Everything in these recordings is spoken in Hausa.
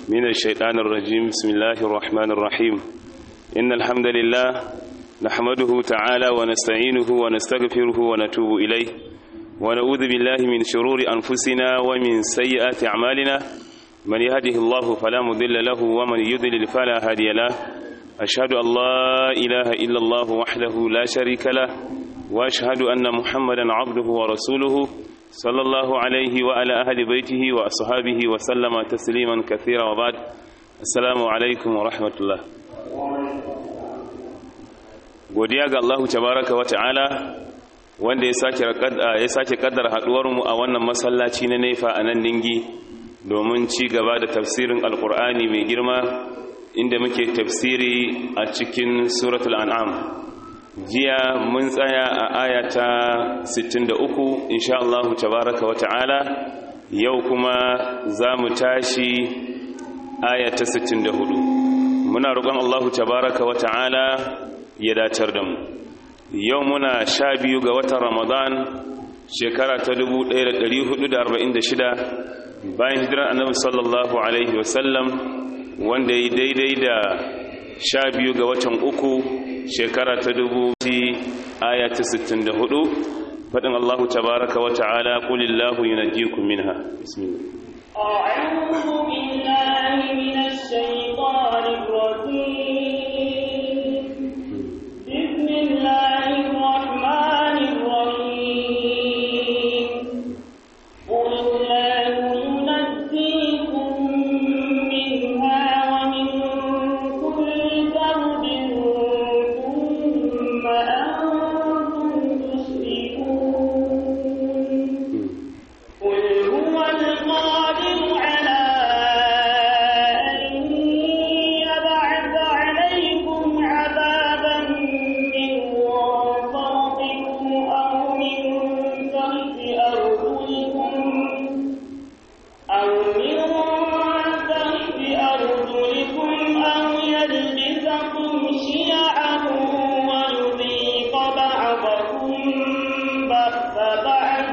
من الشيطان الرجيم بسم الله الرحمن الرحيم إن الحمد لله نحمده تعالى ونستعينه ونستغفره ونتوب إليه ونعوذ بالله من شرور أنفسنا ومن سيئات أعمالنا من يهده الله فلا مضل له ومن يضلل فلا هادي له أشهد أن لا إله إلا الله وحده لا شريك له وأشهد أن محمدا عبده ورسوله صلى الله عليه وعلى أهل بيته وأصحابه وسلم تسليما كثيرا وبعد السلام عليكم ورحمة الله godiya ga Allah tabaraka wa ta'ala wanda ya sake ya sake kaddara haduwar mu a wannan masallaci na Nefa a nan Ningi domin ci gaba da tafsirin Alkur'ani mai girma inda muke tafsiri a cikin suratul an'am jiya mun tsaya a ayata 63 insha Allah tabaraka wata'ala yau kuma za mu tashi ayata 64 muna roƙon Allah tabaraka wata'ala ya dacar da mu yau muna sha biyu ga watan ramadan shekara ta 1446 bayan hijirar annabi sallallahu alaihi wasallam wanda ya daidai da sha biyu ga watan uku shekara ta dubu ti aya ta sittin da hudu faɗin Allah tabaraka wa ta'ala kulillahu yunajjikum minha bismillah أعوذ بالله من الشيطان الرجيم بسم الله الرحمن الرحيم قل لا ينجيكم منها ومن كل كرب ثم أنتم تشركون قل هو القادر على أن يبعث عليكم عذابا من فوقكم أو من تحت أرجلكم أو من تحت أرجلكم أو يلبسكم شيعا ويذيق بعضكم بأس بعض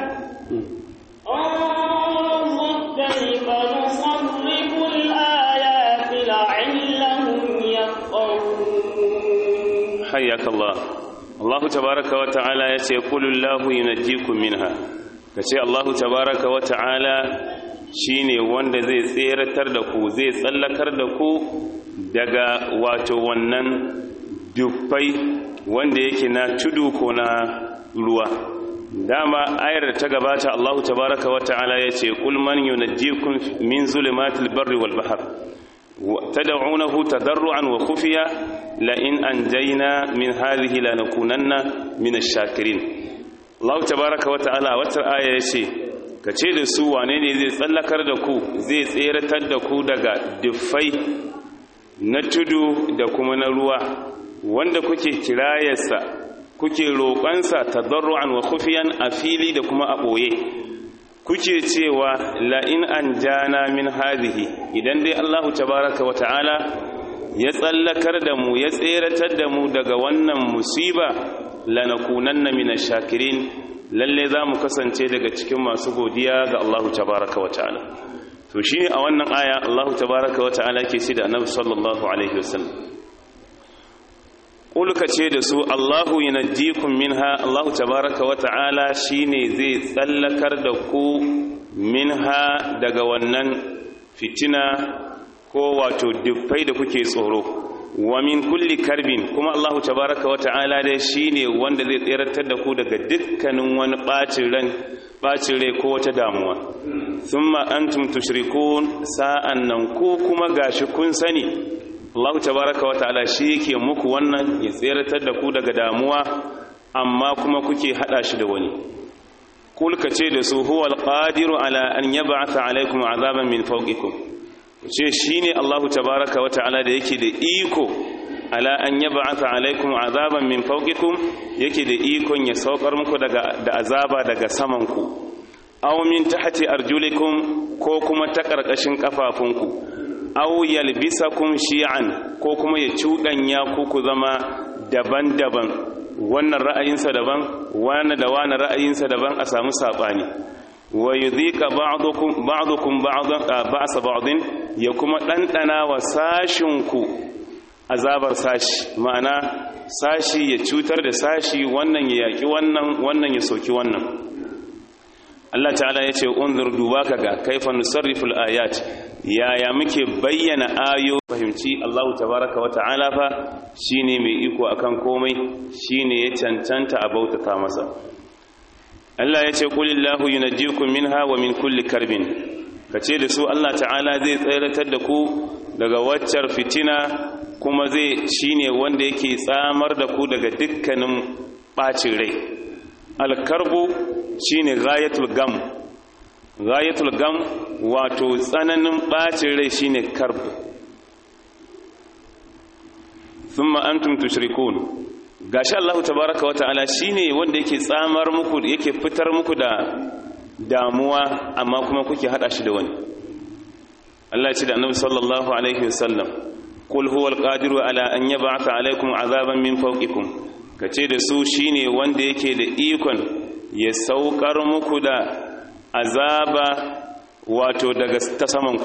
انظر كيف نصرف الآيات لعلهم يفقهون hayyaka Allah Allah tabaraka wa ta'ala yace kulillahu yunajjikum minha kace Allah tabaraka wa ta'ala shine wanda zai tseratar da ku zai tsallakar da ku daga wato wannan dufai wanda yake na tudu ko na ruwa dama ayar da ta gabata Allah tabaraka wa ta'ala yace kul man yunajjikum min zulumatil barri wal bahr تدعونه تضرعا وخفيا لئن أنجينا من هذه لنكونن من الشاكرين الله تبارك وتعالى وتر آية يشي kace da su wane ne zai tsallakar da ku zai tseratar da ku daga dufai na tudu da kuma na ruwa wanda kuke kirayarsa kuke roƙonsa tadarru'an wa khufiyan a fili da kuma a ɓoye kuke cewa la'in an jana min hadhihi idan dai Allahu tabaraka wa ta'ala ya tsallakar da mu ya tseratar da mu daga wannan musiba lanakunanna minash shakirin lalle za mu kasance daga cikin masu godiya ga Allahu tabaraka wa ta'ala to shine a wannan aya Allahu tabaraka wa ta'ala ke ce da Annabi sallallahu alaihi wasallam Ƙulka ce da su Allahu yunajjikum minha Allahu tabaraka wa ta'ala shine zai tsallakar da ku minha daga wannan fitina ko wato dufai da kuke tsoro wa min kulli karbin kuma Allahu tabaraka wa ta'ala dai shine wanda zai tseratar da ku daga dukkanin wani bacin ran bacin rai ko wata damuwa thumma antum tushrikun sa'an nan ku kuma gashi kun sani Allah tabaraka wa ta'ala shi yake muku wannan ya tseratar da ku daga damuwa amma kuma kuke hada shi da wani kul ce da su huwa alqadiru ala an yab'atha alaykum azaban min fawqikum ce shine Allah tabaraka wa ta'ala da yake da iko ala an yab'atha alaykum azaban min fawqikum yake da ikon ya saukar muku daga da azaba daga saman ku aw min tahti arjulikum ko kuma ta karkashin kafafunku aw yalbisakum shi'an ko kuma ya cuɗanya ku ku zama daban-daban wannan ra'ayinsa daban wani da wani ra'ayinsa daban a samu saɓani wa yudhika ba'dukum ba'dukum ba'sa ba'din ya kuma ɗanɗana wa sashinku azabar sashi ma'ana sashi ya cutar da sashi wannan ya yaƙi wannan wannan ya soki wannan Allah ta'ala ya ce unzur duba ka ga kaifa nusarriful ayat yaya muke bayyana ayo fahimci Allah tabaraka wa ta'ala fa shine mai iko akan komai shine ya cancanta a bautata masa Allah ya ce qulillahu yunajjikum minha wa min kulli karbin kace da su Allah ta'ala zai tsayratar da ku daga waccar fitina kuma zai shine wanda yake tsamar da ku daga dukkanin bacin rai alkarbu shine ghayatul gam ghayatul gam wato tsananin bacin rai shine karb thumma antum tushrikun gashi Allah tabaaraka wa ta'ala shine wanda yake tsamar muku yake fitar muku da damuwa amma kuma kuke hada shi da wani Allah ya ce da Annabi sallallahu alaihi wasallam qul huwal qadiru ala an yab'atha alaykum azaban min fawqikum kace da su shine wanda yake da ikon ya saukar muku da azaba wato daga ta samanku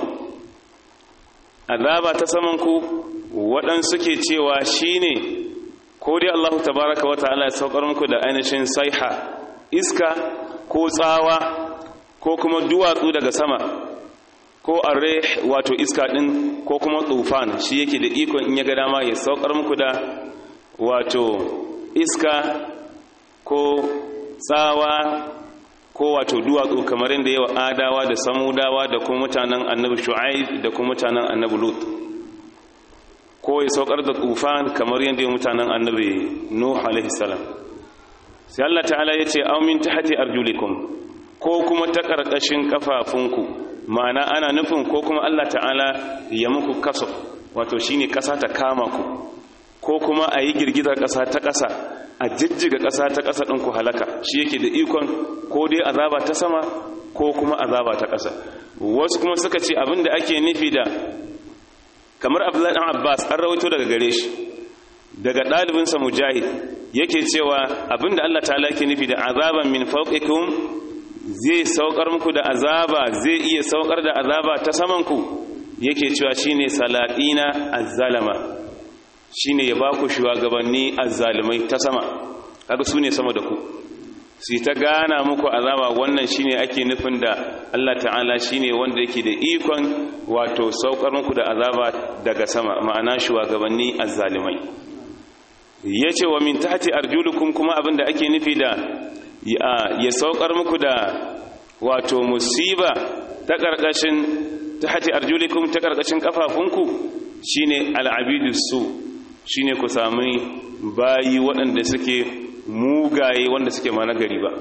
azaba ta samanku waɗansu ke cewa shine ko dai Allah tabaraka wa ta'ala ya saukar muku da ainihin saiha iska ko tsawa ko kuma duwatsu daga sama ko arre wato iska din ko kuma tufan shi yake da ikon in ya ga dama ya saukar muku da wato iska ko tsawa ko wato duwatsu kamar yadda yawa adawa da samudawa da kuma mutanen annabi shu'aib da kuma mutanen annabi lut ko ya saukar da tufan kamar yadda yawa mutanen annabi nuh alaihi salam sai Allah ta'ala ya ce aw min tahti arjulikum ko kuma ta karkashin kafafunku ma'ana ana nufin ko kuma Allah ta'ala ya muku kaso wato shine kasa ta kama ku ko kuma a yi girgizar kasa ta kasa a jijjiga ƙasa ta ƙasa ɗin ku halaka shi yake da ikon ko dai azaba ta sama ko kuma azaba ta ƙasa wasu kuma suka ce abin da ake nufi da kamar abdullahi ɗan abbas an rawaito daga gare shi daga ɗalibinsa mujahid yake cewa abin da allah ta'ala ke nufi da azaban min fawqikum zai saukar muku da azaba zai iya saukar da azaba ta samanku yake cewa shine salatina azzalama shine ya ba ku shugabanni azzalumai ta sama kaga su ne sama da ku su ta gana muku azaba wannan shine ake nufin da Allah ta'ala shine wanda yake da ikon wato saukar muku da azaba daga sama ma'ana shugabanni azzalumai yace wa min tahti arjulukum kuma abinda ake nufi da ya saukar muku da wato musiba ta karkashin tahti arjulikum ta karkashin kafafunku shine al'abidu su shine ku sami bayi waɗanda suke mugaye wanda suke ma nagari ba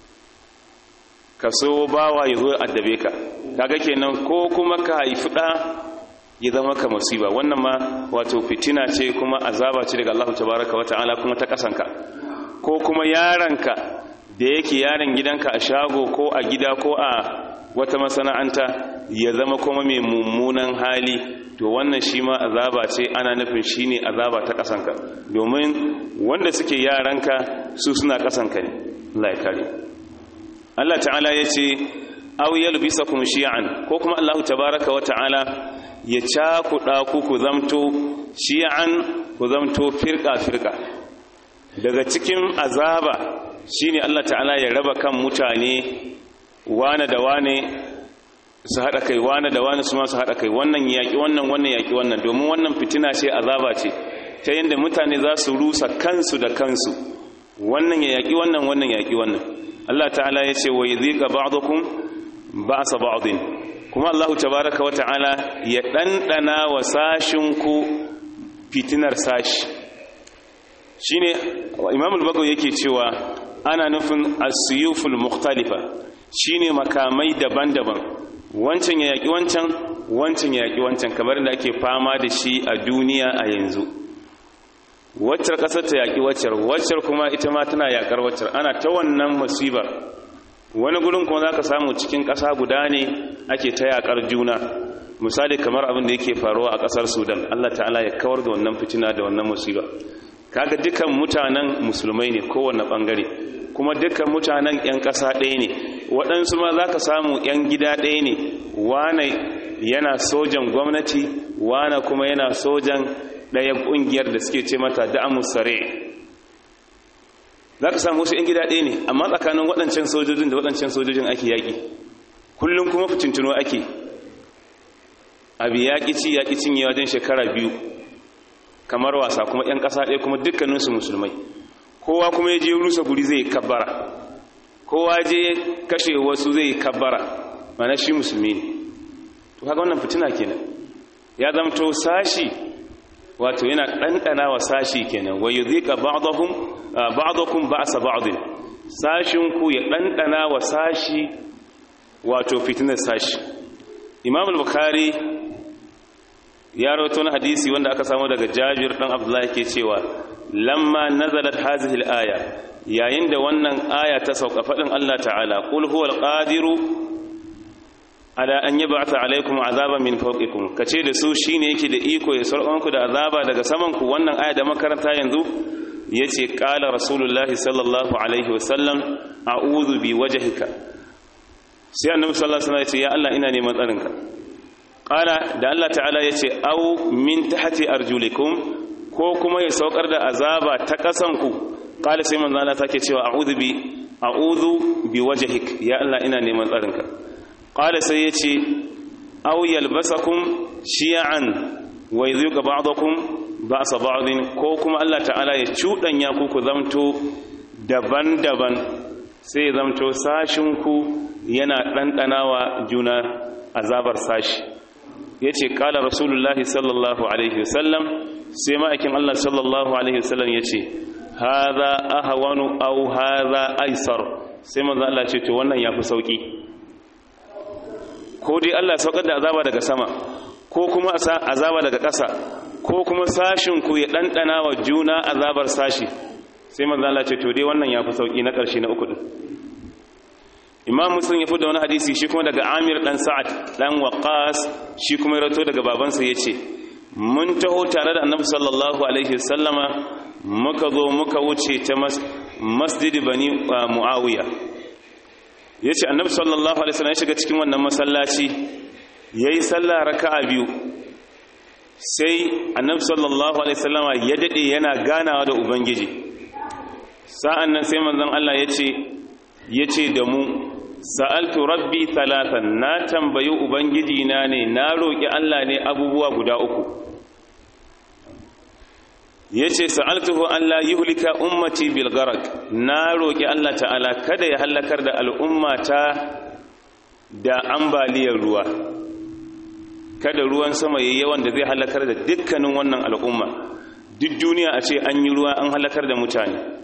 ka so bawa ya zo addabe ka kaga kenan ko kuma ka haifi ɗa ya zama ka musiba wannan ma wato fitina ce kuma azaba ce daga Allah tabaraka wa ta'ala kuma ta kasanka ko kuma yaranka da yake yaron gidanka a shago ko a gida ko a wata masana'anta ya zama kuma mai mummunan hali to wannan shi ma azaba ce ana nufin shi ne azaba ta ƙasanka domin wanda suke yaranka su suna ƙasanka ne Allah ya kare Allah ta'ala ya ce aw yalbisakum shi'an ko kuma Allah tabaraka wa ta'ala ya cakuɗa ku ku zamto shi'an ku zamto firka firka daga cikin azaba shine Allah ta'ala ya raba kan mutane wane da wane su haɗa kai wane da wane su masu haɗa kai wannan yaƙi wannan wannan yaƙi wannan domin wannan fitina ce azaba ce ta yadda mutane za su rusa kansu da kansu wannan ya yaƙi wannan wannan yaƙi wannan Allah ta'ala ya ce wa yadhiqa ba'dukum ba'sa ba'din kuma Allah tabaaraka wa ta'ala ya dandana wa sashin ku fitinar sashi shine Imam al-Bagawi yake cewa ana nufin as-suyuful mukhtalifa shine makamai daban-daban wancan ya yaƙi wancan wancan ya yaƙi wancan kamar da ake fama da shi a duniya a yanzu waccar ƙasar ta yaƙi waccar waccar kuma ita ma tana yaƙar waccar ana ta wannan musibar wani gurin kuma za ka samu cikin ƙasa guda ne ake ta yaƙar juna misali kamar abin da yake faruwa a ƙasar sudan allah ta'ala ya kawar da wannan fitina da wannan musiba kaga dukkan mutanen musulmai ne kowane ɓangare kuma dukkan mutanen 'yan ƙasa ɗaya ne waɗansu ma za ka samu 'yan gida ɗaya ne wane yana sojan gwamnati wana kuma yana sojan ɗaya ƙungiyar da suke ce mata da'amus sare za ka samu wasu 'yan gida ɗaya ne amma tsakanin waɗancan sojojin da waɗancan sojojin ake yaƙi kullum kuma fitintuno ake abu yaƙi ci yaƙi cinye wajen shekara biyu kamar wasa kuma 'yan ƙasa ɗaya kuma dukkaninsu musulmai kowa kuma ya je rusa guri zai kabbara kowa je kashe wasu zai kabbara mana shi musulmi ne to haka wannan fitina kenan ya zamto sashi wato yana ɗanɗana wa sashi kenan wa yudhika ba'dahum ba'dakum ba'sa ba'd sashin ku ya ɗanɗana wa sashi wato fitinar sashi imam al-bukhari ya rawaito na hadisi wanda aka samu daga jabir dan abdullahi ke cewa lamma nazalat hazihi al-aya yayin da wannan aya ta sauka fadin Allah ta'ala qul huwal qadiru ala an yab'atha alaykum azaban min fawqikum kace da su shine yake da iko ya sarƙonku da azaba daga saman ku wannan aya da makaranta yanzu yace qala rasulullahi sallallahu alaihi wasallam a'udhu bi wajhika sai annabi sallallahu alaihi wasallam yace ya Allah ina neman tsarinka qala da Allah ta'ala yace au min tahti arjulikum ko kuma ya saukar da azaba ta kasan ku qala sai manzo Allah take cewa a'udhu bi a'udhu bi wajhik ya Allah ina neman tsarinka qala sai yace aw yalbasakum shi'an wa yudhiqa ba'dakum ba'sa ba'din ko kuma Allah ta'ala ya cudanya ku ku zamto daban-daban sai zamto sashin ku yana dandanawa juna azabar sashi yace qala rasulullahi sallallahu alaihi wasallam sai ma'aikin Allah sallallahu alaihi wasallam yace hadha ahwanu aw hadha aisar sai manzo Allah ce to wannan yafi sauki ko dai Allah saukar da azaba daga sama ko kuma azaba daga ƙasa ko kuma sashin ku ya ɗanɗana wa juna azabar sashi sai manzo Allah ce to dai wannan yafi sauki na ƙarshe na uku din Imam Muslim ya da wani hadisi shi kuma daga Amir dan Sa'ad dan Waqqas shi kuma ya rato daga babansa yace mun taho tare da Annabi sallallahu alaihi wasallama muka zo muka wuce ta masjid bani Muawiya ya ce annabi sallallahu alaihi wasallam ya shiga cikin wannan masallaci ya yi sallah raka'a biyu sai annabi sallallahu alaihi wasallama ya daɗe yana ganawa da ubangiji sa'an nan sai manzon Allah ya ce ya ce da mu sa'altu rabbi talatan na tambayi ubangiji na ne na roƙi Allah ne abubuwa guda uku ya ce sa'altuhu Allah yi hulika ummati bilgarak na roƙi Allah ta'ala kada ya hallakar da al'ummata da ambaliyar ruwa kada ruwan sama ya yawan da zai hallakar da dukkanin wannan al'umma duk duniya a ce an yi ruwa an hallakar da mutane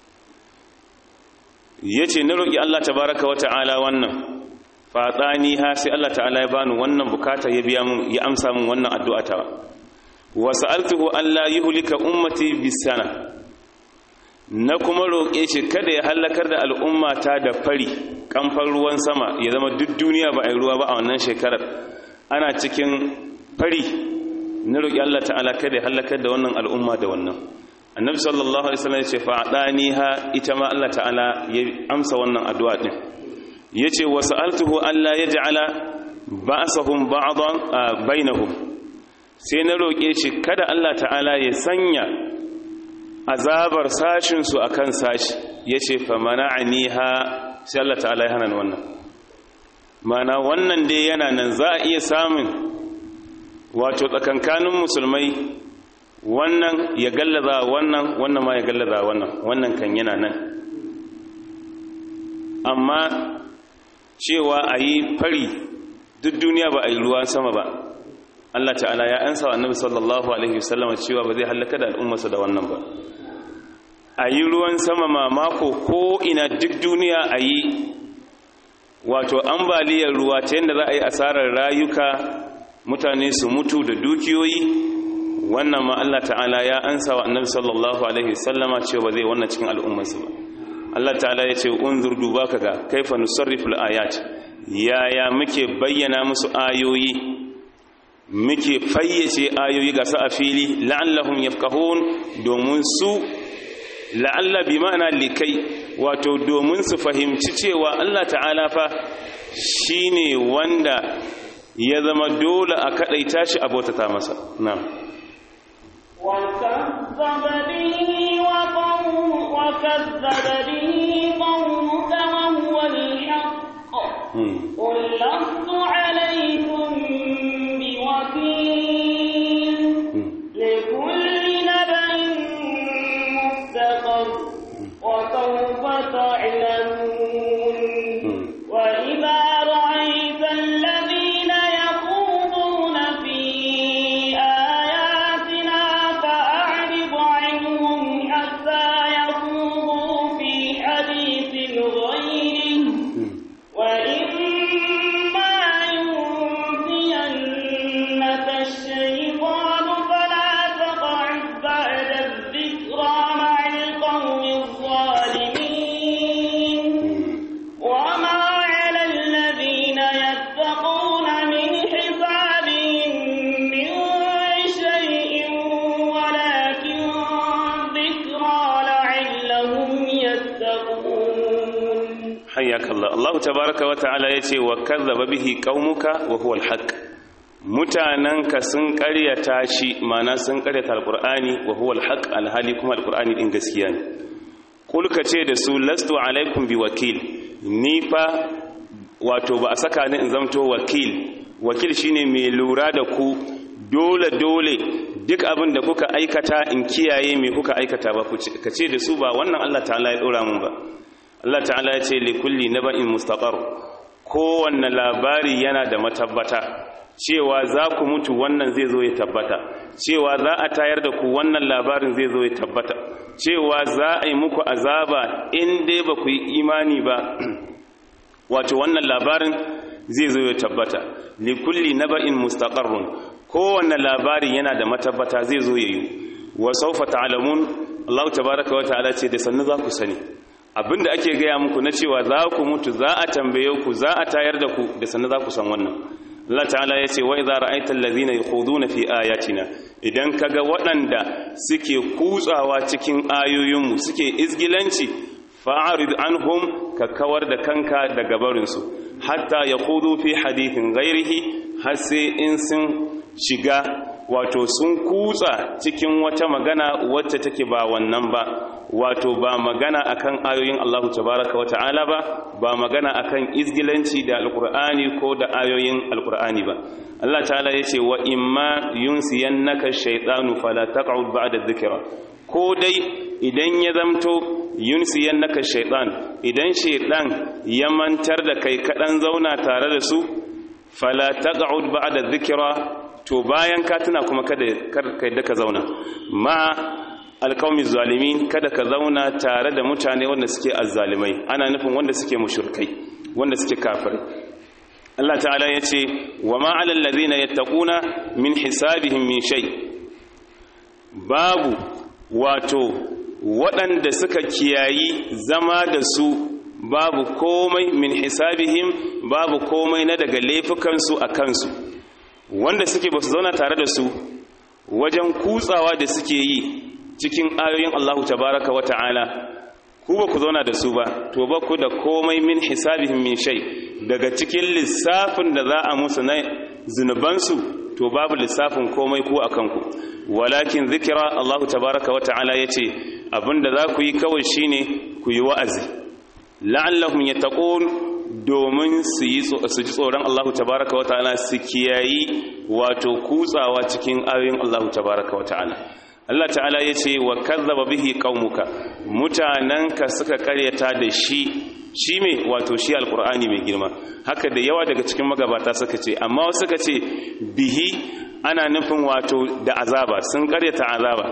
ya ce na roƙi Allah tabaraka wa ta'ala wannan fatsani ha sai Allah ta'ala ya bani wannan bukata ya biya mun ya amsa mun wannan addu'a ta wasa'altuhu Allah yuhlika ummati bisana na kuma roƙe shi kada ya halakar da al'ummata da fari kamfan ruwan sama ya zama duk duniya ba a yi ruwa ba a wannan shekarar ana cikin fari na roƙi Allah ta'ala kada ya halakar da wannan al'umma da wannan annabi sallallahu alaihi wasallam ya ce fa'adani ha ita ma Allah ta'ala ya amsa wannan addu'a din yace wasa'altuhu Allah yaj'ala ba'sahum ba'dan bainahum sai na roƙe shi kada Allah ta'ala ya sanya azabar sashinsu a kan sashi ya ce fa mana'ani ha sai Allah ta'ala ya hana wannan mana wannan dai yana nan za a iya samun wato tsakankanin musulmai wannan ya gallaza wannan wannan ma ya gallaza wannan wannan kan yana nan amma cewa a yi fari duk duniya ba a yi ruwan sama ba Allah ta'ala ya ansa wa annabi sallallahu alaihi wasallam cewa ba zai halaka da al'ummarsa da wannan ba a yi ruwan sama mamako ko ina duk duniya a yi wato ambaliyar ruwa ta yadda za a yi asarar rayuka mutane su mutu da dukiyoyi wannan ma Allah ta'ala ya ansa wa annabi sallallahu alaihi wasallama cewa ba zai wannan cikin al'ummarsa ba Allah ta'ala ya ce unzur duba kaga kaifa nusarriful ayat yaya muke bayyana musu ayoyi muke fayyace ayoyi ga su a fili la'allahum yafqahun domin su la'alla bi ma'ana likai wato domin su fahimci cewa Allah ta'ala fa shine wanda ya zama dole a kadaita shi a bautata masa na'am وكذب به وقوم وكذب به قومك وهو الحق قل لست عليكم بوكيل لكل نبأ مستقر وسوف تعلمون وإذا رأيت الذين يخوضون في آياتنا فأعرض عنهم حتى يخوضوا في حديث غيره وإما ينسينك الشيطان فلا تقعد بعد الذكرى مع القوم الظالمين وما على الذين يتقون من حسابهم من شيء ولكن ذكرى لعلهم يتقون حياك الله الله تبارك وتعالى yace wa kazzaba bihi qaumuka wa huwa alhaq mutananka sun ƙaryata shi mana sun ƙaryata alqur'ani wa huwa alhaq alhali kuma alqur'ani din gaskiya ne kul ka ce da su lastu alaikum biwakil ni fa wato ba a saka ni in zamto wakil wakil shine mai lura da ku dole dole duk abin da kuka aikata in kiyaye me kuka aikata ba ka ce da su ba wannan Allah ta'ala ya dora mun ba Allah ta'ala ya ce li kulli naba'in mustaqar kowanne labari yana da matabbata cewa za ku mutu wannan zai zo ya tabbata cewa za a tayar da ku wannan labarin zai zo ya tabbata cewa za a yi muku azaba in dai ba ku yi imani ba wato wannan labarin zai zo ya tabbata li kulli naba'in mustaqarrun kowanne labari yana da matabbata zai zo ya yi wa sawfa ta'lamun Allah tabaaraka wa ta'ala ce da sannu za ku sani abinda ake gaya muku na cewa za ku mutu za a tambaye ku za a tayar da ku da sannu za ku san wannan Allah ta'ala ya ce wa idza ra'aita allazina yakhuduna fi ayatina idan kaga waɗanda suke kutsawa cikin ayoyinmu suke izgilanci fa'arid anhum ka kawar da kanka daga barinsu hatta yakhudu fi hadithin ghairihi har sai in sun shiga wato sun kutsa cikin wata magana wacce take ba wannan ba wato ba magana akan ayoyin Allah tabaraka wata'ala ba ba magana akan izgilanci da alqur'ani ko da ayoyin alqur'ani ba Allah ta'ala yace wa imma yunsiyannaka shaytanu fala taq'ud ba'da dhikra ko dai idan ya zamto yunsiyannaka shaytan idan shaytan ya mantar da kai kadan zauna tare da su fala taq'ud ba'da dhikra to bayan ka tuna kuma kada kada ka zauna ma alqaumi zalimin kada ka zauna tare da mutane wanda suke azzalimai ana nufin wanda suke mushrikai wanda suke kafirai Allah ta'ala yace wa ma 'alal ladhina yattaquna min hisabihim min shay babu wato waɗanda suka kiyayi zama da su babu komai min hisabihim babu komai na daga laifukansu a kansu wanda suke ba su zauna tare da su wajen kutsawa da suke yi cikin ayoyin Allahu tabaraka wa ta'ala ku ba ku zauna da su ba to ba ku da komai min hisabihim min shay daga cikin lissafin da za a musu na zunubansu to babu lissafin komai ku a kanku walakin zikira Allahu tabaraka wa ta'ala yace abinda za ku yi kawai shine ku yi wa'azi la'allahum yattaqun domin su ji tsoron Allahu tabaraka wa ta'ala su kiyayi wato kutsawa cikin ayoyin Allahu tabaraka wa ta'ala Allah ta'ala ya ce wa kazzaba bihi qaumuka mutananka suka karyata da shi shi me wato shi alqur'ani mai girma haka da yawa daga cikin magabata suka ce amma wasu suka ce bihi ana nufin wato da azaba sun karyata azaba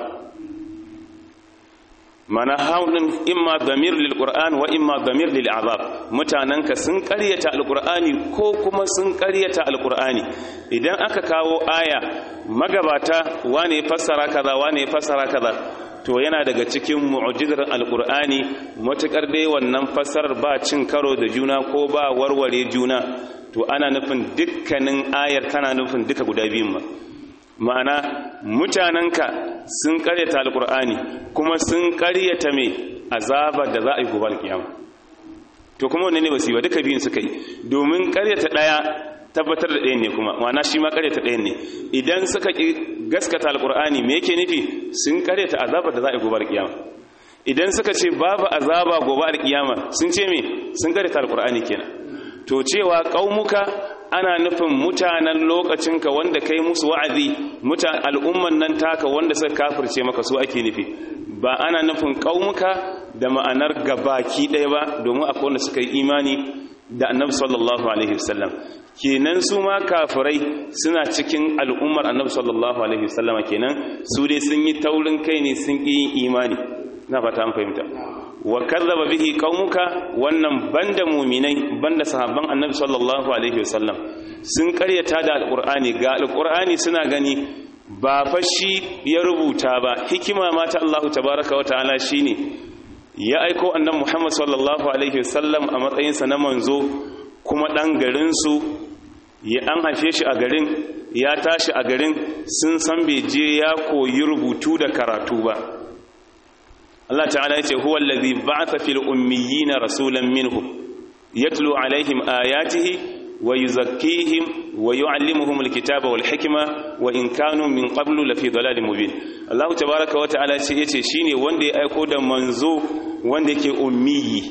mana haulin imma damir lil qur'an wa imma damir lil azab mutananka sun ƙaryata alqur'ani ko kuma sun ƙaryata alqur'ani idan aka kawo aya magabata wane fassara kaza wane fassara kaza to yana daga cikin mu'jizar alqur'ani matukar dai wannan fassarar ba cin karo da juna ko ba warware juna to ana nufin dukkanin ayar kana nufin duka guda biyun ba ma'ana mutanenka sun karyata alkur'ani kuma sun karyata mai azabar da za a yi gobe alkiyama to kuma wanne ne ba su yi ba duka biyun suka yi domin karyata ɗaya tabbatar da ɗayan ne kuma ma'ana shi ma karyata ɗayan ne idan suka ki gaskata alqur'ani me yake nufi sun karyata azabar da za a yi gobe kiyama idan suka ce babu azaba gobe alkiyama sun ce me sun karyata alqur'ani kenan to cewa qaumuka ana nufin mutanen lokacinka wanda kai musu wa'azi mutan al'umman nan taka wanda suka kafirce maka su ake nufi ba ana nufin qaumuka da ma'anar gabaki ɗaya ba domin akwai wanda suka yi imani da annabi sallallahu alaihi wasallam kenan su ma kafirai suna cikin al'ummar annabi sallallahu alaihi wasallama kenan su dai sun yi taurin kai ne sun ƙi yin imani na fata an fahimta wa kazzaba bihi qaumuka wannan banda mu'minai banda sahabban annabi sallallahu alaihi wasallam sun karyata da alqur'ani ga alqur'ani suna gani ba fa shi ya rubuta ba hikima ma ta Allah tabaaraka wa ta'ala shine ya aiko annabi Muhammad sallallahu alaihi wasallam a matsayin sa na manzo kuma dan garin su ya an haife shi a garin ya tashi a garin sun san bai je ya koyi rubutu da karatu ba Allah ta'ala yace huwa allazi ba'atha fil ummiyina rasulan minhum yatlu alaihim ayatihi wa yuzakkihim wa yu'allimuhum alkitaba wal hikma wa in kanu min qablu lafi dalalin mubin Allah tabaaraka wa ta'ala yace shine wanda ya aiko da manzo wanda yake ummiyi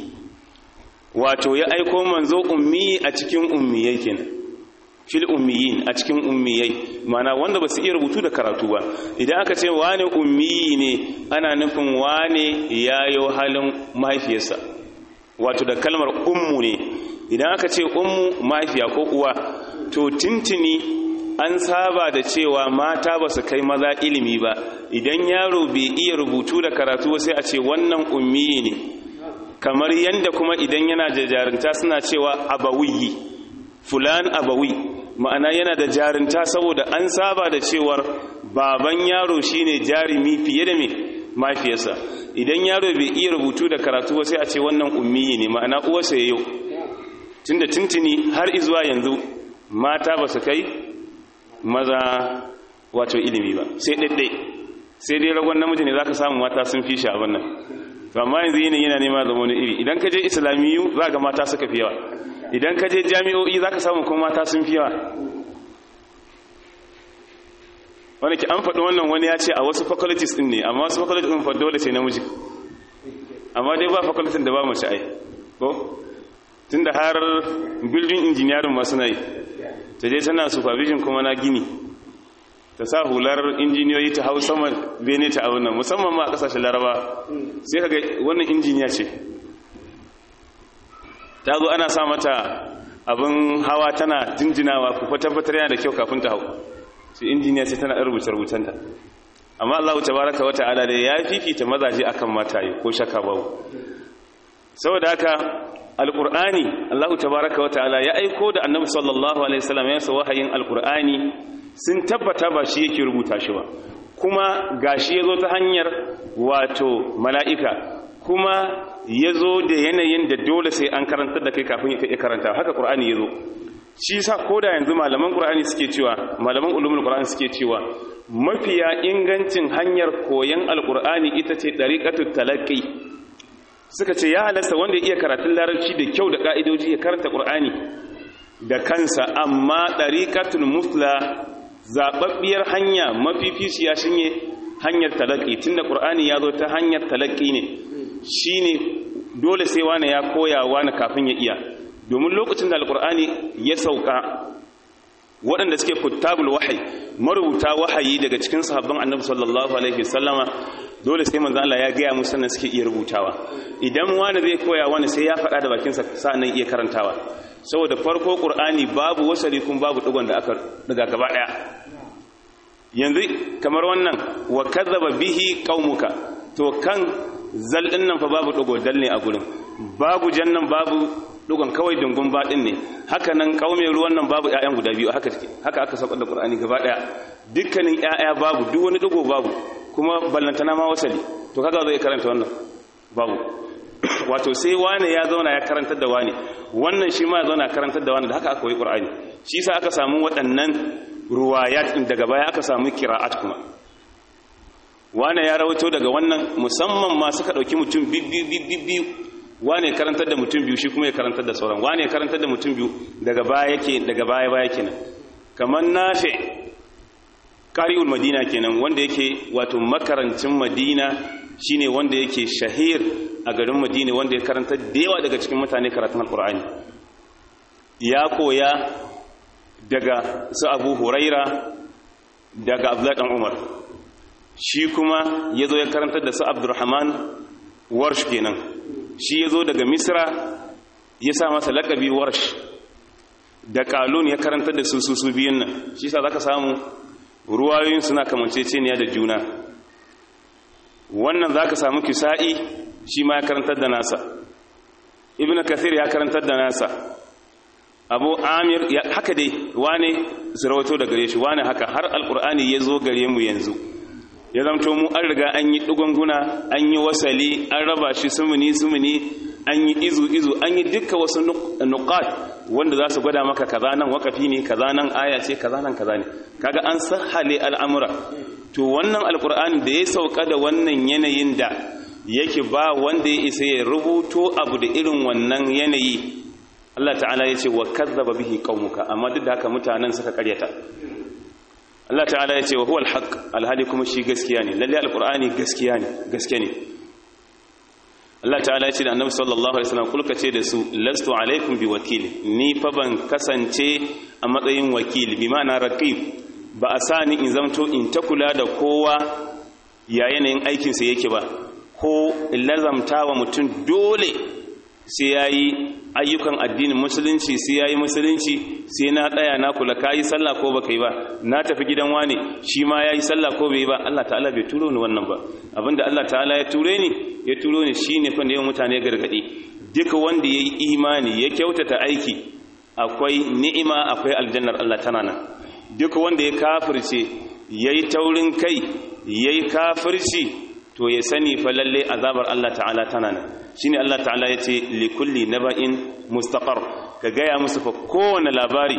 wato ya aiko manzo ummi a cikin ummiyai kenan fil ummiyin a cikin ummiyai mana wanda ba su iya rubutu da karatu ba idan aka ce wane ummiyi ne ana nufin wane yayo halin mahaifiyarsa wato da kalmar ummu ne idan aka ce ummu mahaifiya ko uwa to tintini an saba da cewa mata ba su kai maza ilimi ba idan yaro bai iya rubutu da karatu ba sai a ce wannan ummiyi ne kamar yanda kuma idan yana da jarinta suna cewa abawiyi fulan abawi ma'ana yana da jarinta saboda an saba da cewar baban yaro shine jarimi fiye da me mafiyarsa idan yaro bai iya rubutu da karatu ba sai a ce wannan ummiyi ne ma'ana uwarsa yayo tunda tuntuni har izuwa yanzu mata ba su kai maza wato ilimi ba sai daidai sai dai ragon namiji ne zaka samu mata sun fi shi abin nan to amma yanzu yanayi yana nema zama wani iri idan ka je islamiyu za ga mata suka fi yawa idan ka je jami'o'i za ka samu kuma mata sun fi yawa wani ki an faɗi wannan wani ya ce a wasu faculties ɗin ne amma wasu faculties ɗin faɗi dole sai namiji amma dai ba faculties da ba mace ai ko tun da har building engineering masu na yi ta je tana supervision kuma na gini ta sa hular injiniyoyi ta hau sama bene ta abin nan musamman ma a ƙasashen laraba sai ka ga wannan injiniya ce ta zo ana sa mata abin hawa tana jinjinawa ku tabbatar yana da kyau kafin ta hau sai injiniya sai tana rubuce rubutanta amma Allah tabaraka wa ta'ala da ya fifita mazaje akan mataye ko shaka babu saboda haka alqur'ani Allah tabaraka wa ta'ala ya aiko da annabi sallallahu alaihi wasallam ya sa wahayin alqur'ani sun tabbata ba shi yake rubuta shi ba kuma gashi yazo ta hanyar wato mala'ika kuma ya zo da yanayin da dole sai an karantar da kai kafin ya karanta haka ƙur'ani ya zo shi sa ko da yanzu malaman ƙur'ani suke cewa malaman ulumin ƙur'ani suke cewa mafiya ingancin hanyar koyon alƙur'ani ita ce ɗariƙatun talaƙi suka ce ya halasta wanda ya iya karatun larabci da kyau da ƙa'idoji ya karanta ƙur'ani da kansa amma ɗariƙatun musla zaɓaɓɓiyar hanya mafificiya shi ne hanyar talaƙi tunda ƙur'ani ya zo ta hanyar talaƙi ne shi ne dole sai wane ya koya wane kafin ya iya domin lokacin da alkur'ani ya sauka waɗanda suke kuttabul wahayi marubuta wahayi daga cikin sahabban annabi sallallahu alaihi wasallama dole sai manzo Allah ya gaya musu sannan suke iya rubutawa idan wani zai koya wani sai ya faɗa da bakinsa sa'annan iya karantawa saboda farko qur'ani babu wasali kun babu digon da aka daga gaba daya yanzu kamar wannan wa kadzaba bihi qaumuka to kan zal din nan fa babu digo dal ne a gurin babu jannan babu dugon kawai dungun baɗin ne haka nan ƙaume ruwan nan babu ‘ya'yan guda biyu haka take haka aka saukar da ƙur'ani gaba ɗaya dukkanin ‘ya'ya babu duk wani dugo babu kuma ballantana ma wasali to kaga zai karanta wannan babu wato sai wane ya zauna ya karantar da wane wannan shi ma ya zauna karantar da wane da haka aka yi ƙur'ani shi sa aka samu waɗannan ruwayat daga baya aka samu kira'at kuma wane ya rawaito daga wannan musamman ma suka ɗauki mutum bibbiyu wane karantar da mutum biyu shi kuma ya karantar da sauran wane ya karantar da mutum biyu daga baya yake daga baya baya kenan kamar nafi qari'ul madina kenan wanda yake wato makarancin madina shine wanda yake shahir a garin madina wanda ya karanta da yawa daga cikin mutane karatun alqur'ani ya koya daga su abu huraira daga abdullahi dan umar shi kuma ya zo ya karantar da su abdurrahman warsh kenan shi ya zo daga misra ya sa masa lakabi warsh da kalun ya karantar da su su su biyun nan shi sa za ka samu ruwayoyin suna kamanceceniya da juna wannan za ka samu kisa'i shi ma ya karantar da nasa ibn kathir ya karantar da nasa abu amir haka dai wane zirawato da gare shi wane haka har alkur'ani ya zo gare mu yanzu ya zamto mu an riga an yi ɗugunguna an yi wasali an raba shi sumuni sumuni an yi izu izu an yi dukkan wasu nuqat wanda za su gwada maka kaza nan wakafi ne kaza nan aya ce kaza nan kaza ne kaga an sahale al'amura to wannan alkur'ani da ya sauka da wannan yanayin da yake ba wanda ya isa ya rubuto abu da irin wannan yanayi Allah ta'ala ya ce wa kazzaba bihi qaumuka amma duk da haka mutanen suka karyata Allah ta'ala ya ce wa huwal haqq alhali kuma shi gaskiya ne lalle alqur'ani gaskiya ne gaskiya ne Allah ta'ala ya ce da annabi sallallahu alaihi wasallam kulka ce da su lastu alaikum bi wakil ni fa ban kasance a matsayin wakil bi ma'ana raqib ba a sa ni in zamto in ta kula da kowa ya yanayin aikin sa yake ba ko lazamta wa mutum dole sai yayi ayyukan addinin musulunci sai yayi musulunci sai na tsaya na kula kai sallah ko baka yi ba na tafi gidan wane shi ma yayi sallah ko bai yi ba Allah ta'ala bai turo ni wannan ba abinda Allah ta'ala ya ture ni ya turo ni shine fa da mutane gargadi duka wanda yayi imani ya kyautata aiki akwai ni'ima akwai aljannar Allah tana nan duka wanda ya kafirce yayi taurin kai yayi kafirci to ya sani fa lalle azabar Allah ta'ala tana nan shine Allah ta'ala yace li kulli naba'in mustaqar ka gaya musu fa kowane labari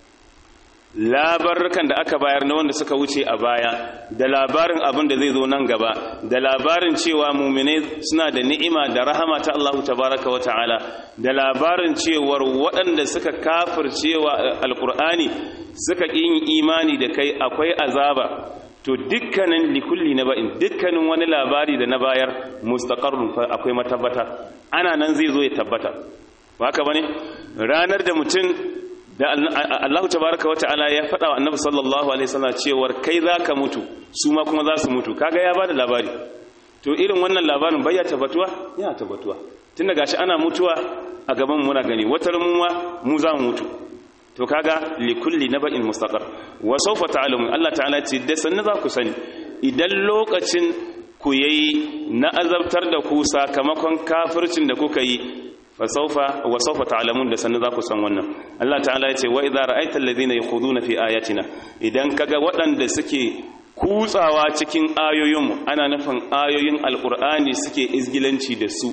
labarukan da aka bayar na wanda suka wuce a baya da labarin abin da zai zo nan gaba da labarin cewa muminai suna da ni'ima da rahama ta Allah tabaraka wa ta'ala da labarin cewar waɗanda suka kafircewa alkur'ani suka yin imani da kai akwai azaba to dukkanin likulli na ba'in dukkanin wani labari da na bayar mustaqarrun fa akwai matabbata ana nan zai zo ya tabbata ba haka bane ranar da mutum da Allah tabaraka wata'ala ya faɗa wa annabi sallallahu alaihi wasallam cewar kai zaka mutu su ma kuma za su mutu kaga ya bada labari to irin wannan labarin bai ya tabbatuwa ya tabbatuwa tunda gashi ana mutuwa a gaban muna gani wata mu mu za mu mutu to kaga li kulli naba'in mustaqar wa sawfa ta'lamun Allah ta'ala ce da sanna za ku sani idan lokacin ku yayi na azabtar da ku sakamakon kafircin da kuka yi fa sawfa wa sawfa ta'lamun da sanna za ku san wannan Allah ta'ala ya ce wa idza ra'aita alladhina yakhuduna fi ayatina idan kaga waɗanda suke kutsawa cikin ayoyinmu ana nufin ayoyin alqur'ani suke izgilanci da su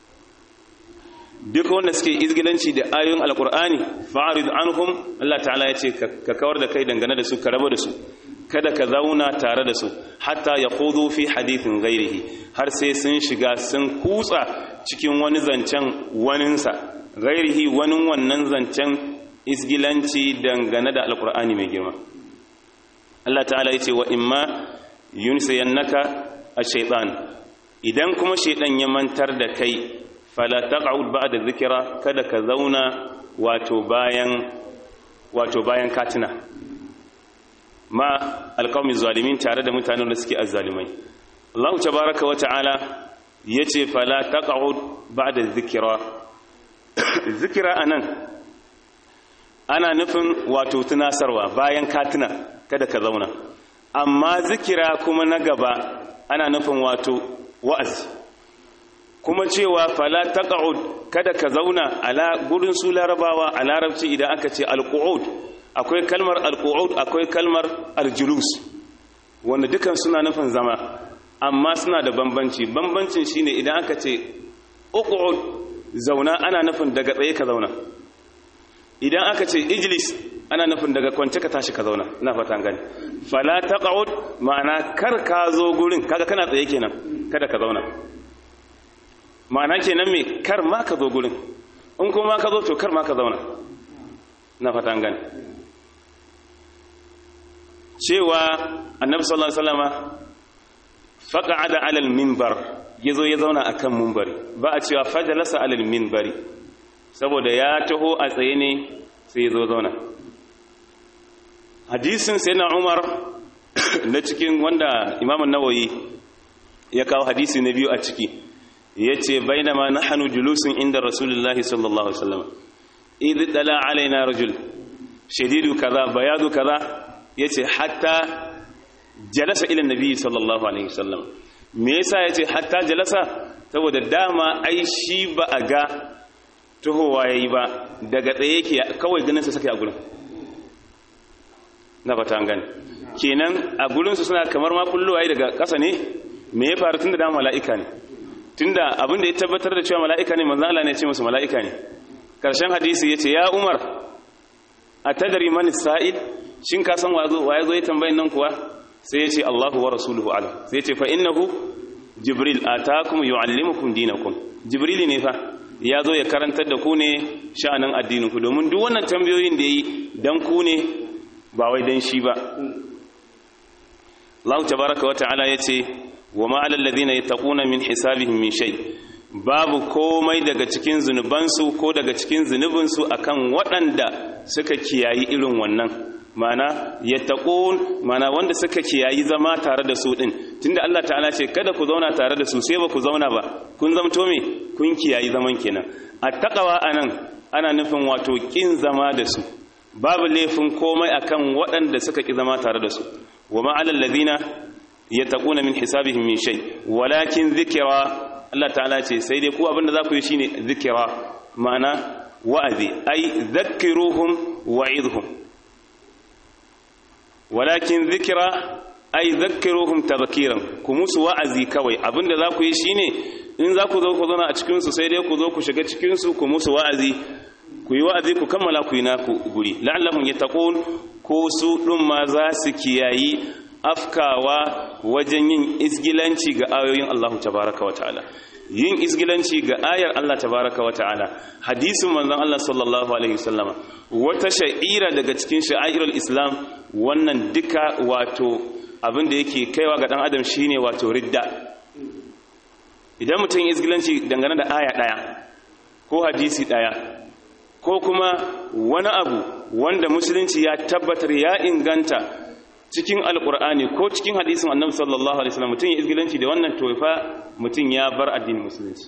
duk wanda suke izgilanci da ayoyin alkur'ani fa'arid anhum Allah ta'ala ya ce ka kawar da kai dangane da su ka raba da su kada ka zauna tare da su hatta ya kudu fi hadithin gairihi har sai sun shiga sun kutsa cikin wani zancen waninsa gairihi wani wannan zancen izgilanci dangane da alkur'ani mai girma Allah ta'ala ya ce wa imma yunsiyannaka ash-shaytan idan kuma shaytan ya mantar da kai fala taq'ud ba'da dhikra kada ka zauna wato bayan wato bayan katina ma alqawmi zalimin tare da mutanen da suke azzalimai Allah tabaaraka wa ta'ala yace fala taq'ud ba'da dhikra zikira anan ana nufin wato tunasarwa bayan katina kada ka zauna amma zikira kuma na gaba ana nufin wato wa'azi kuma cewa fala taq'ud kada ka zauna ala gurin su larabawa a larabci idan aka ce alqu'ud akwai kalmar alqu'ud akwai kalmar aljulus wanda dukan suna nufin zama amma suna da bambanci bambancin shine idan aka ce uqud zauna ana nufin daga tsaye ka zauna idan aka ce ijlis ana nufin daga kwance ka tashi ka zauna ina fata gani fala taq'ud ma'ana kar ka zo gurin kaga kana tsaye kenan kada ka zauna ma'ana kenan me kar ma ka zo gurin in kuma ka zo to kar ma ka zauna na fatan gani cewa annabi sallallahu alaihi wasallama faqa'ada 'ala al-minbar yazo ya zauna akan minbari ba a cewa fajalasa 'ala al-minbari saboda ya taho a tsaye ne sai yazo zauna hadisin sayyidina Umar na cikin wanda Imam an-Nawawi ya kawo hadisi na biyu a ciki yace bainama nahnu julusun inda rasulullahi sallallahu alaihi wasallam idh dala alaina rajul shadidu kaza bayadu kaza yace hatta jalasa ila nabi sallallahu alaihi wasallam me yasa yace hatta jalasa saboda dama ai shi ba a ga tuhowa yayi ba daga tsaye yake kawai ganin sa sake a gurin na fata an gane kenan a gurin su suna kamar ma kullu ai daga ƙasa ne me ya faru tunda dama mala'ika ne tunda abin da ya tabbatar da cewa mala'ika ne manzo Allah ne ya ce musu mala'ika ne karshen hadisi yace ya Umar atadari man sa'id shin ka san wazo waye zo ya tambayin nan kuwa sai yace Allahu wa rasuluhu alam sai yace fa innahu jibril atakum yuallimukum dinakum jibril ne fa ya zo ya karantar da ku ne sha'anin addinin ku domin duk wannan tambayoyin da yi dan ku ne ba wai dan shi ba Allah tabaraka wa ta'ala yace wa ma alal ladina yattaquna min hisabihim min shay babu komai daga cikin zunubansu ko daga cikin zunubinsu akan waɗanda suka kiyayi irin wannan mana yattaqun mana wanda suka kiyayi zama tare da su din tunda Allah ta'ala ce kada ku zauna tare da su sai ba ku zauna ba kun zamto me kun kiyayi zaman kenan attaqwa anan ana nufin wato kin zama da su babu laifin komai akan waɗanda suka ki zama tare da su wa ma alal ladina yattaquna min hisabihim min shay walakin dhikra Allah ta'ala ce sai dai ku abinda za ku yi shine dhikra ma'ana wa'azi ai dhakkiruhum wa'idhum walakin dhikra ai dhakkiruhum tadhkiran ku musu wa'azi kawai abinda za ku yi shine in za ku zo ku zauna a cikin su sai dai ku zo ku shiga cikin su ku musu wa'azi ku yi wa'azi ku kammala ku yi naku guri la'allahum yattaqun ko su ɗin ma za su kiyayi afkawa wajen yin izgilanci ga ayoyin Allah tabaraka wa ta'ala yin izgilanci ga ayar Allah tabaraka wa ta'ala hadisin manzon Allah sallallahu alaihi wasallama wata sha'ira daga cikin sha'irul islam wannan duka wato abin da yake kaiwa ga dan adam shine wato ridda idan mutum izgilanci dangane da aya daya ko hadisi daya ko kuma wani abu wanda musulunci ya tabbatar ya inganta cikin alkur'ani ko cikin hadisin annabi sallallahu alaihi wasallam mutum ya izgilanci da wannan tofa mutum ya bar addinin musulunci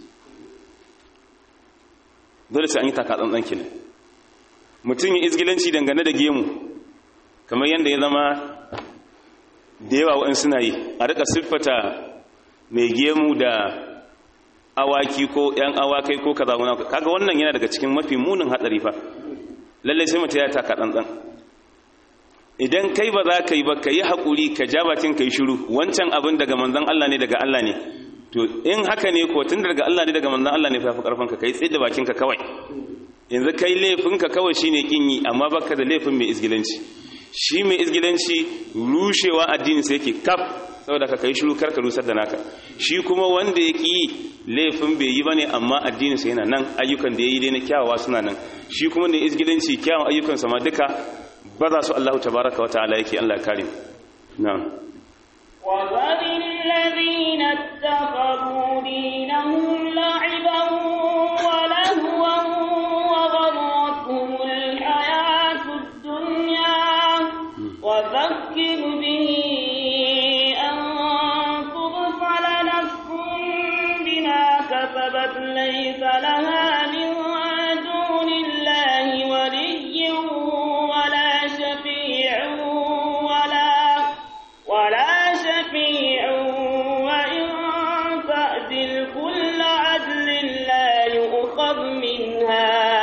dole sai an yi taka tsantsan kenan mutum ya izgilanci dangane da gemu kamar yadda ya zama da yawa wa'in suna yi a rika siffata mai gemu da awaki ko ‘yan awakai ko kaza wani kaga wannan yana daga cikin mafi munin hatsari fa lallai sai mutum ya taka ɗanɗan idan kai ba za ka yi ba ka yi haƙuri ka ja bakin ka yi shiru wancan abin daga manzan Allah ne daga Allah ne to in haka ne ko tun daga Allah ne daga manzan Allah ne fa fi ƙarfin ka kai tsaye da bakin ka kawai yanzu kai laifin ka kawai shine kin yi amma baka da laifin mai izgilanci shi mai izgilanci rushewa addini sai yake kaf saboda ka kai shiru karka rusar da naka shi kuma wanda ya ƙi laifin bai yi ba ne amma addininsa yana nan ayyukan da ya yi dai na kyawawa suna nan shi kuma da izgidanci kyawun ayyukansa ma duka ba za su Allah tabaraka wa ta'ala yake Allah kare na'am وذر الذين اتخذوا دينهم لعبا ولهوا وغرتهم الحياة الدنيا وذكر به أن تغفل نفس بما كسبت ليس لها من دون الله ولي ولا شفيع ولا ولا شفيع وإن تعدل كل عدل لا يؤخذ منها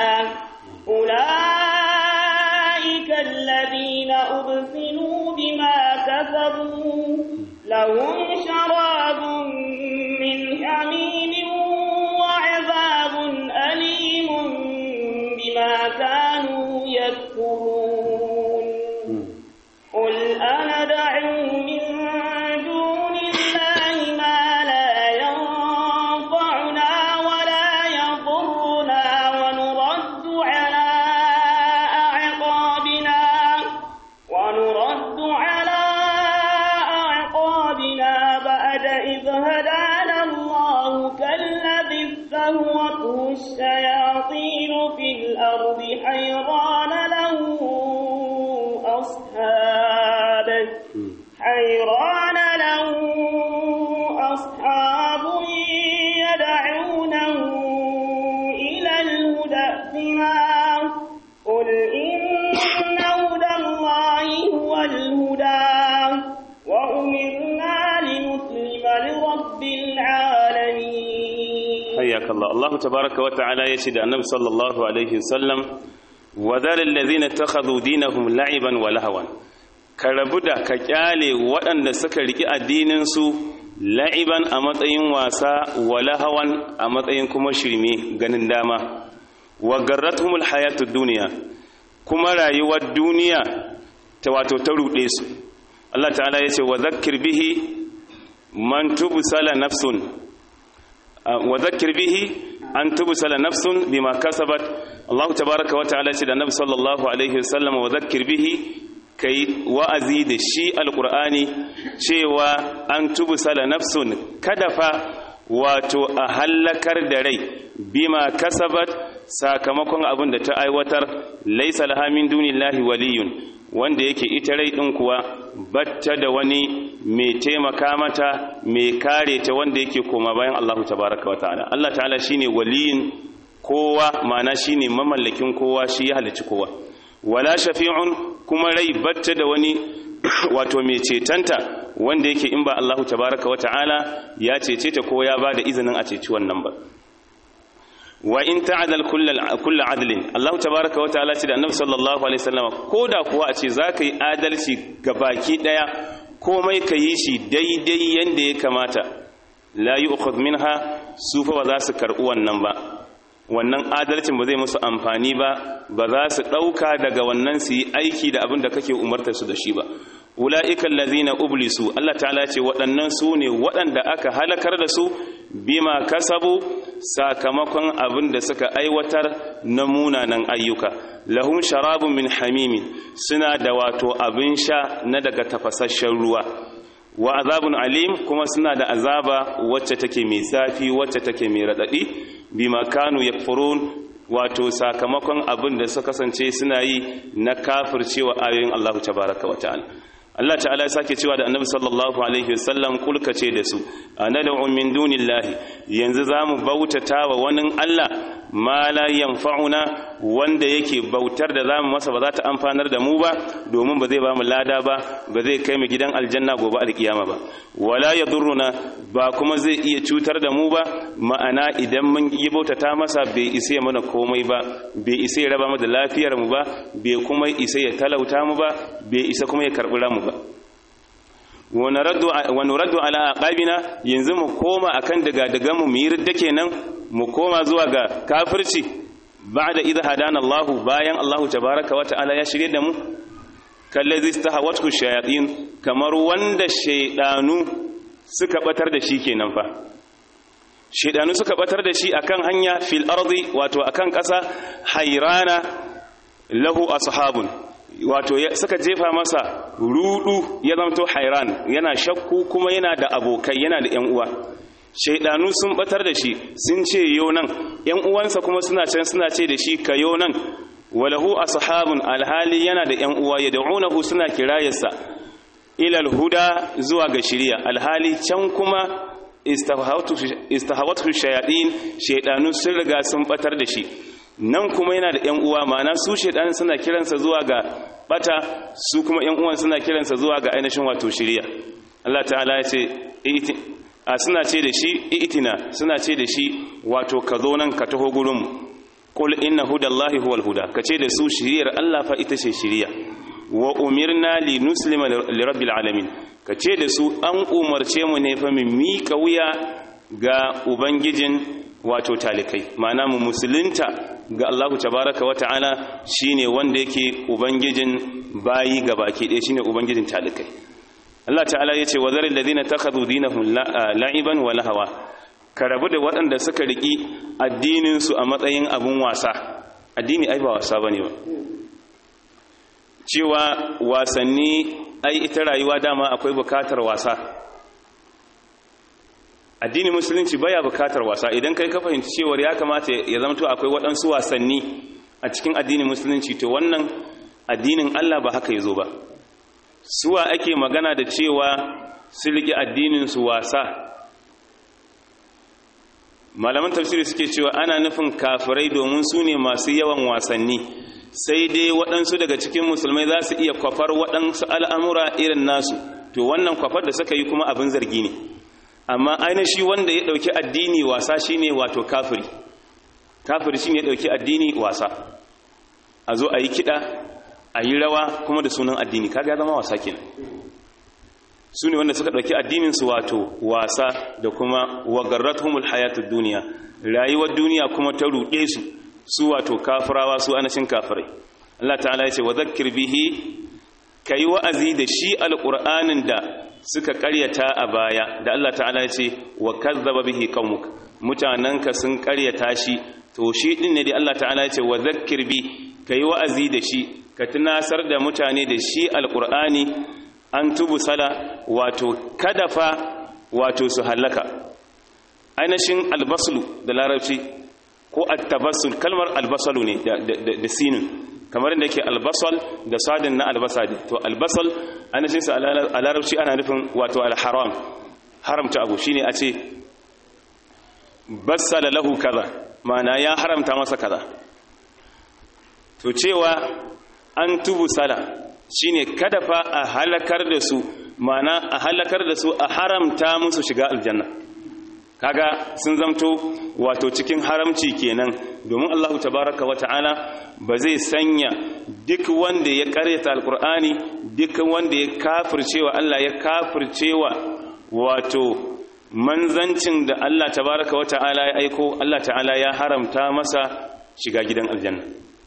أولئك الذين أبسلوا بما كسبوا لهم شراب من حميم وعذاب أليم بما كانوا يكفرون قل أندعو من دون الله ما لا ينفعنا هدانا الله كالذي استهوته الشياطين في الأرض حيران له أصحاب حيران له أصحاب يدعونه إلى الهدى ائتنا قل إن هدى الله هو الهدى وأمرنا لنسلم لرب العالمين حياك الله الله تبارك وتعالى يشهد النبي صلى الله عليه وسلم وذل الذين اتخذوا دينهم لعبا ولهوا karabuda ka kyale waɗanda suka riki addininsu la'iban a matsayin wasa wala hawan a matsayin kuma shirme ganin dama wa garratumul hayatud duniya kuma rayuwar duniya ta wato ta ruɗe su Allah ta'ala ya ce wa zakkir bihi man tubsala nafsun wa zakkir bihi an tubsala nafsun bima kasabat Allah tabaaraka wa ta'ala ce da Nabi sallallahu alaihi wasallam wa zakkir bihi kai wa'azi da shi alqur'ani cewa an tubsala nafsun kada fa wato a hallakar da rai bima kasabat sakamakon abin da ta aiwatar laisa laha min dunillahi waliyun wanda yake ita rai din kuwa batta da wani mai taimaka mata mai kare ta wanda yake koma bayan Allahu tabaraka wa ta'ala Allah ta'ala shine waliyin kowa ma'ana shine mamallakin kowa shi ya halicci kowa wala shafi'un kuma rai batta da wani wato mai cetanta wanda yake in ba Allahu tabaraka wa ta'ala ya cece ta ko ya bada izinin a ceci wannan ba wa in ta'adal kullu adlin Allah tabaaraka wa ta'ala ce da Annabi sallallahu alaihi wasallam koda kuwa a ce zaka yi adalci ga baki daya komai ka yi shi daidai yanda ya kamata la yu'khadh minha su fa ba za su karɓi wannan ba wannan adalcin ba zai musu amfani ba ba za su ɗauka daga wannan su yi aiki da abin da kake umartar su da shi ba ula'ika allazina ublisu Allah ta'ala ce waɗannan su ne waɗanda aka halakar da su bima kasabu sakamakon abin da suka aiwatar na munanan ayyuka lahum sharabun min hamimin suna da wato abin sha na daga tafasasshen ruwa wa azabun alim kuma suna da azaba wacce take mai zafi wacce take mai radadi bima kanu yakfurun wato sakamakon abin da suka kasance suna yi na kafircewa ayoyin Allah tabaraka wa ta'ala Allah ta'ala ya sake cewa da Annabi sallallahu alaihi wasallam kulka ce da su anad'u min dunillahi yanzu zamu bautata wa wani Allah ma la yanfa'una wanda yake bautar da zamu masa ba za ta amfanar da mu ba domin ba zai ba mu lada ba ba zai kai mu gidan aljanna gobe alkiyama ba wala yadurruna ba kuma zai iya cutar da mu ba ma'ana idan mun yi bautata masa bai isa ya mana komai ba bai isa ya raba mu da lafiyar mu ba bai kuma isa ya talauta mu ba bai isa kuma ya karbi mu ba wa nuraddu ala aqabina yanzu mu koma akan daga daga mu yi ridda kenan mu koma zuwa ga kafirci ba'da idh hadana Allah bayan Allah tabaaraka wa ta'ala ya shirye da mu kallazi istahawathu shayatin kamar wanda shaydanu suka batar da shi kenan fa shaydanu suka batar da shi akan hanya fil ardi wato akan kasa hayrana lahu ashabun wato suka jefa masa rudu ya zamto hairan yana shakku kuma yana da abokai yana da yan uwa shaidanu sun batar da shi sun ce yo nan yan uwansa kuma suna can suna ce da shi ka yo nan walahu ashabun alhali yana da yan uwa yad'unahu suna kirayarsa ilal huda zuwa ga shiriya alhali can kuma istahawatu shayatin shaidanu sun riga sun batar da shi nan kuma yana da yan uwa ma'ana su shaidan suna kiransa zuwa ga bata su kuma yan uwan suna kiransa zuwa ga ainihin wato shiriya Allah ta'ala ya ce a suna ce da shi itina suna ce da shi wato ka zo nan ka taho gurin qul inna hudallahi huwal huda ka ce da su shiriyar Allah fa ita ce shiriya wa umirna li nuslima li rabbil alamin ka ce da su an umarce mu ne fa mu mika wuya ga ubangijin wato talikai ma'ana mu musulunta ga Allahu tabaraka wa ta'ala shine wanda yake ubangijin bayi gabaki ɗaya shine ubangijin talikai Allah ta'ala yace wa zaril ladina takhadhu dinahum la'iban wa lahawa ka rabu da waɗanda suka riki addinin su a matsayin abun wasa addini ai ba wasa bane ba cewa wasanni ai ita rayuwa dama akwai bukatar wasa addinin musulunci baya bukatar wasa idan kai ka fahimci cewa ya kamata ya zama to akwai waɗansu wasanni a cikin addinin musulunci to wannan addinin Allah ba haka yazo ba suwa ake magana da cewa su riƙe addinin su wasa malaman tafsiri suke cewa ana nufin kafirai domin su ne masu yawan wasanni sai dai waɗansu daga cikin musulmai za su iya kwafar waɗansu al'amura irin nasu to wannan kwafar da suka yi kuma abin zargi ne amma ainihi wanda ya ɗauki addini wasa shi ne wato kafiri kafiri shi ne ya ɗauki addini wasa a zo a yi kiɗa a yi rawa kuma da sunan addini kaga ya zama wasa kenan su ne wanda suka ɗauki addininsu wato wasa da kuma wagarratumul hayatud duniya rayuwar duniya kuma ta ruɗe su su wato kafirawa su anashin kafirai Allah ta'ala ya ce wa zakkir bihi kai wa'azi da shi alqur'anin da suka ƙaryata a baya da Allah ta'ala ya ce wa kazzaba bihi qaumuk mutananka sun ƙaryata shi to shi din ne da Allah ta'ala ya ce wa zakkir bi kai wa'azi da shi ka tunasar da mutane da shi alqur'ani an tubu sala wato kadafa wato su hallaka ainihin albaslu da larabci ko attabassul kalmar albasalu ne da sinin kamar da yake albasal da sadin na albasa to albasal ainihin sa a larabci ana nufin wato alharam haramta abu shine a ce bassala lahu kaza ma'ana ya haramta masa kaza to cewa an tubu sala shine kada fa a halakar da su mana a halakar da su a haramta musu shiga aljanna kaga sun zamto wato cikin haramci kenan domin Allah tabaraka wa ta'ala ba zai sanya duk wanda ya karyata alkur'ani duk wanda ya kafircewa Allah ya kafircewa wato manzancin da Allah tabaraka wa ta'ala ya aiko Allah ta'ala ya haramta masa shiga gidan aljanna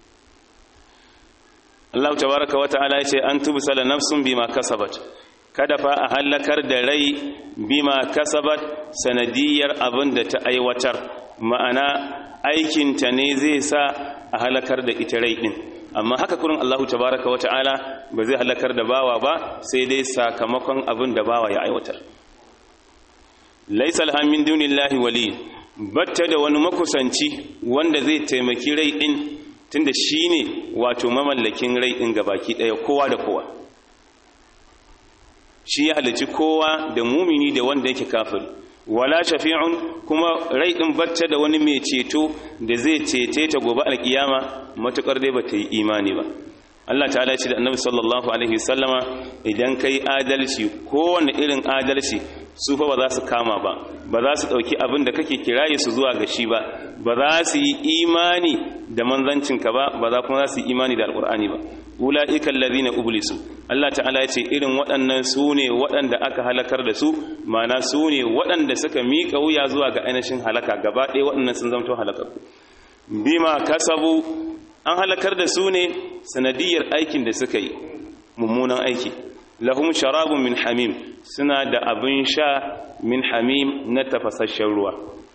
Allah tabaraka wa ta'ala ya ce an tubsala nafsun bima kasabat kada fa a halakar da rai bima kasabat sanadiyar abin da ta aiwatar ma'ana aikinta ne zai sa a halakar da ita rai din amma haka kurin Allah tabaraka wa ta'ala ba zai halakar da bawa ba sai dai sakamakon abin da bawa ya aiwatar laisa alhamin dunillahi wali batta da wani makusanci wanda zai taimaki rai din tunda shi ne wato mamallakin rai ɗin gabaki ɗaya kowa da kowa shi ya halici kowa da mumini da wanda yake kafiri wala shafi'un kuma rai ɗin bacce da wani mai ceto da zai cece ta gobe alkiyama matukar dai bata yi imani ba Allah ta'ala ce da annabi sallallahu alaihi sallama idan kai adalci kowane irin adalci su fa ba za su kama ba ba za su ɗauki abin da kake kiraye su zuwa ga shi ba ba za su yi imani da manzancinka ba ba za kuma za su yi imani da alƙur'ani ba ula'ika allazina ublisu Allah ta'ala ya ce irin waɗannan su ne waɗanda aka halakar da su mana su ne waɗanda suka miƙa wuya zuwa ga ainihin halaka gaba ɗaya waɗannan sun zamto halakar bima kasabu an halakar da su ne sanadiyar aikin da suka yi mummunan aiki lahum sharabun min hamim suna da abin sha min hamim na tafasasshen ruwa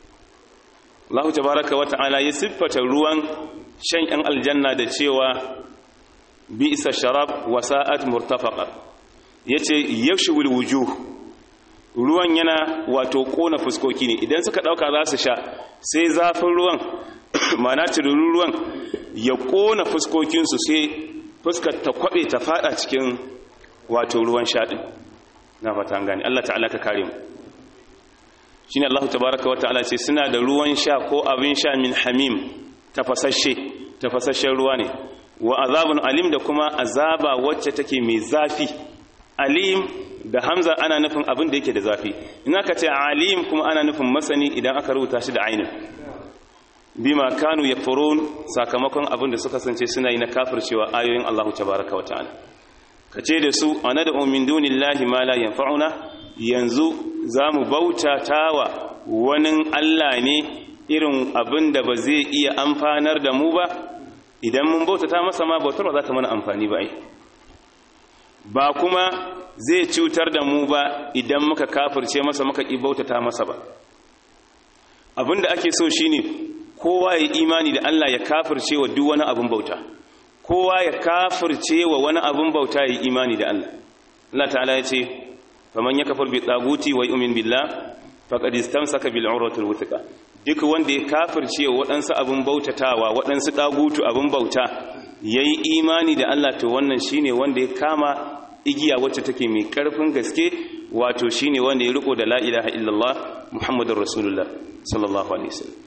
Allah tabaraka wa ta'ala ya siffata ruwan shan ‘yan aljanna da cewa bi isa sharab wa sa'at murtafaqa ya ce yashwil wujuh ruwan yana wato ƙona fuskoki ne idan suka ɗauka za su sha sai zafin ruwan mana tururin ruwan ya ƙona fuskokinsu sai fuskar ta kwaɓe ta faɗa cikin wato ruwan shaɗin na fata gani Allah ta'ala ka kare mu shine Allah tabaaraka wata'ala ce suna da ruwan sha ko abin sha min hamim tafasasshe tafasasshen ruwa ne wa azabun alim da kuma azaba wacce take mai zafi alim da hamza ana nufin abin da yake da zafi in aka ce alim kuma ana nufin masani idan aka rubuta shi da ainin bima kanu yakfurun sakamakon abin da suka sance suna yi na kafircewa ayoyin Allah tabaaraka wata'ala ka ce da su a nada min dunillahi ma la yanfa'una yanzu za mu bauta tawa wani Allah ne irin abin da ba zai iya amfanar da mu ba idan mun bauta ta masa ma bautar ba za ta mana amfani ba ai ba kuma zai cutar da mu ba idan muka kafirce masa muka ƙi bauta ta masa ba abin da ake so shine kowa ya imani da Allah ya kafirce wa duk wani abin bauta kowa ya kafirce wa wani abin bauta ya imani da Allah Allah ta'ala ya ce faman ya kafar bi tsaguti wa yu'min billah faqad istamsaka bil urwatil wuthqa duk wanda ya kafirce waɗansu abin bautatawa waɗansu dagutu abin bauta yayi imani da Allah to wannan shine wanda ya kama igiya wacce take mai karfin gaske wato shine wanda ya riko da la ilaha illallah muhammadur rasulullah sallallahu alaihi wasallam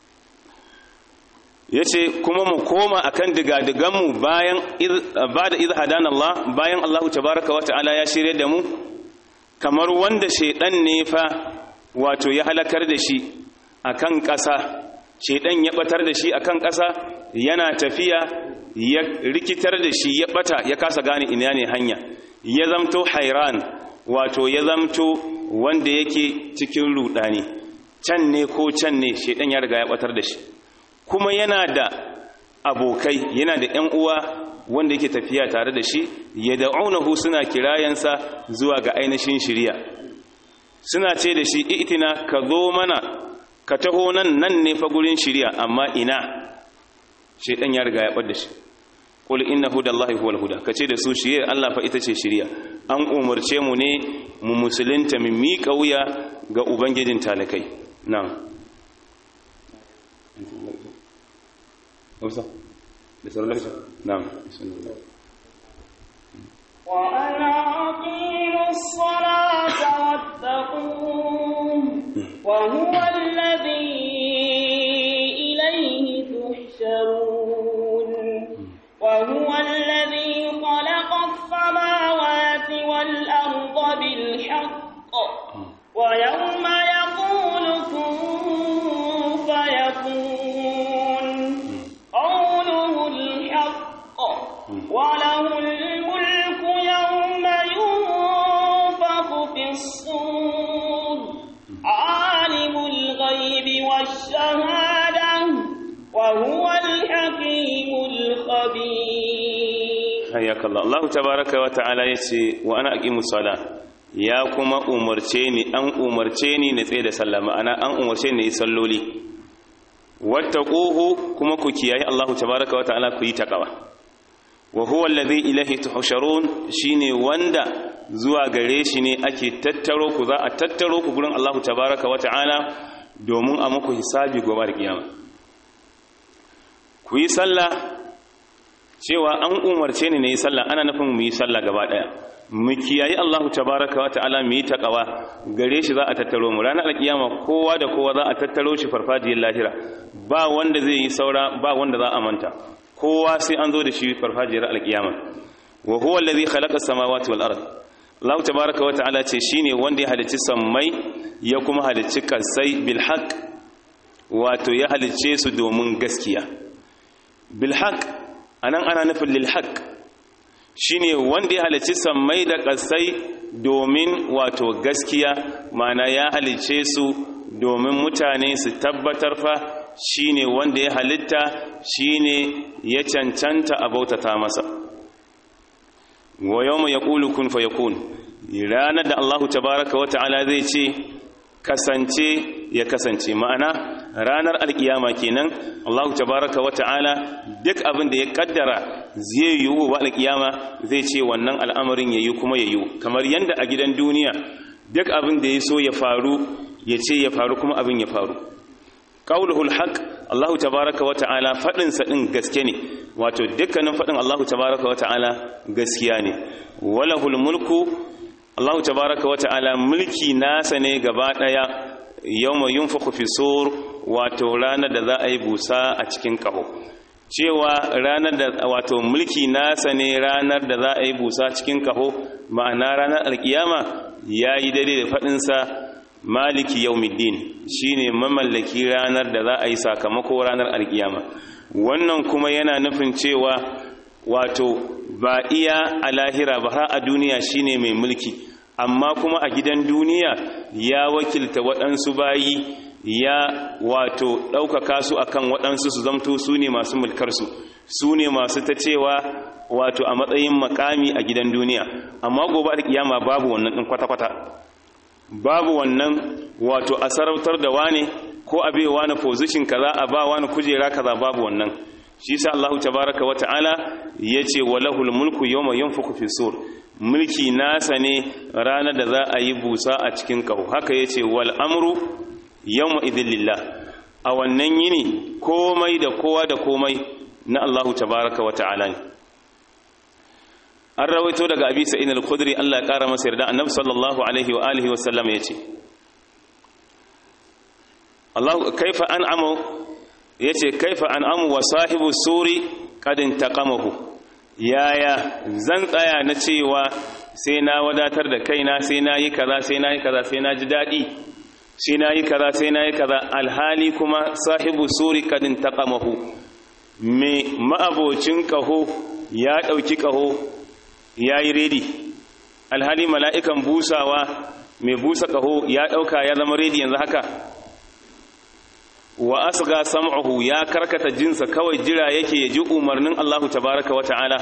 yace kuma mu koma akan digadigan mu bayan bada idh hadana Allah bayan Allah tabaaraka wa ta'ala ya shirye da mu kamar wanda shaidan ne fa wato ya halakar da shi akan ƙasa shaidan ya batar da shi akan ƙasa yana tafiya ya rikitar da shi ya bata ya kasa gane ina ne hanya ya zamto hairan wato ya zamto wanda yake cikin rudani can ne ko can ne shaidan ya riga ya batar da shi kuma yana da abokai yana da ƴan uwa wanda yake tafiya tare da shi ya da'unahu suna kirayensa zuwa ga ainihin shiriya suna ce da shi itina ka zo mana ka taho nan nan ne fa gurin shiriya amma ina shedan ya riga ya bar da shi qul inna hudallahi huwal huda kace da su shiriya Allah fa ita ce shiriya an umarce mu ne mu musulunta mu miƙa wuya ga ubangijin talakai na'am نعم وأن أقيموا الصلاة واتقوه وهو الذي إليه تحشرون وهو الذي خلق السماوات والأرض بالحق ويوم يقول كن فيكون قوله الحق وله الملك يوم ينفخ في الصور عالم الغيب والشهادة وهو الحكيم الخبير حياك الله الله تبارك وتعالى يتي وأنا أقيم الصلاة ya kuma umarce ni an umarce ni na tsaye da sallama ana an umarce ni yi salloli wattaquhu kuma ku kiyaye Allahu tabaaraka wa ta'ala ku yi taqwa wa huwa alladhi ilayhi tuhsharun shine wanda zuwa gare shi ne ake tattaro ku za a tattaro ku gurin Allahu tabaaraka wa ta'ala domin a muku hisabi gobe da kiyama ku yi sallah cewa an umarce ni na yi sallah ana nufin mu yi sallah gaba daya mu kiyayi Allahu tabaraka wa ta'ala mu yi taqwa gare shi za a tattaro mu ranar alkiyama kowa da kowa za a tattaro shi farfajiyar lahira ba wanda zai yi saura ba wanda za a manta kowa sai an zo da shi farfajiyar alkiyama wa huwa allazi khalaqa as-samawati wal ard Allah tabaraka wa ta'ala ce shine wanda ya halicci sammai ya kuma halicci kasai bil haqq wato ya halicce su domin gaskiya bil haqq anan ana nufin lil haqq shine wanda ya halicci sammai da ƙasai domin wato gaskiya mana ya halicce su domin mutane su tabbatar fa shine wanda ya halitta shine ya cancanta a bautata masa wa yawma yaqulu kun fayakun ranar da Allahu tabaaraka wa ta'ala zai ce kasance ya kasance ma'ana ranar alkiyama kenan Allahu tabaraka wa ta'ala duk abin da ya kaddara zai yi wa alkiyama zai ce wannan al'amarin yayi kuma yayi kamar yanda a gidan duniya duk abin da ya so ya faru ya ce ya faru kuma abin ya faru qauluhul haqq Allahu tabaraka wa ta'ala fadin sa din gaske ne wato dukkanin fadin Allahu tabaraka wa ta'ala gaskiya ne walahul mulku Allahu tabaraka wa ta'ala mulki nasa ne gaba daya yawma yunfakhu fi sur wato ranar da za a yi busa a cikin kaho cewa ranar da wato mulki nasa ne ranar da za a yi busa cikin kaho ma'ana ranar alkiyama yayi daidai da fadin sa maliki yawmiddin shine mamallaki ranar da za a yi sakamako ranar alkiyama wannan kuma yana nufin cewa wato ba iya a lahira ba har a duniya shine mai mulki amma kuma a gidan duniya ya wakilta waɗansu bayi ya wato ɗaukaka su akan waɗansu su zamto su ne masu mulkarsu su ne masu ta cewa wato a matsayin makami a gidan duniya amma gobe da kiyama babu wannan ɗin kwata-kwata babu wannan wato a sarautar da wane ko a bai wani position kaza a ba wani kujera kaza babu wannan shi sa Allah tabaraka wa ta'ala yace walahul mulku yawma yanfukhu fi sur mulki nasa ne ranar da za a yi busa a cikin kaho haka ya ce wal amru yawma idhin lillah a wannan yini komai da kowa da komai na Allahu tabaraka wa ta'ala ne an rawaito daga abi sa'id al-khudri Allah ya kara masa yarda annabi sallallahu alaihi wa alihi wa sallam yace Allah kaifa an'amu yace kaifa an'amu wa sahibu suri qad intaqamahu yaya zan tsaya na cewa sai na wadatar da kaina sai na yi kaza sai na yi kaza sai na ji dadi sai na yi kaza sai na yi kaza alhali kuma sahibu suri qad intaqamahu me ma'abocin kaho ya dauki kaho ya yi redi alhali mala'ikan busawa mai busa ƙaho ya ɗauka ya zama redi yanzu haka wa asga sam'uhu ya karkata jinsa kawai jira yake ya ji umarnin Allahu tabaraka wa ta'ala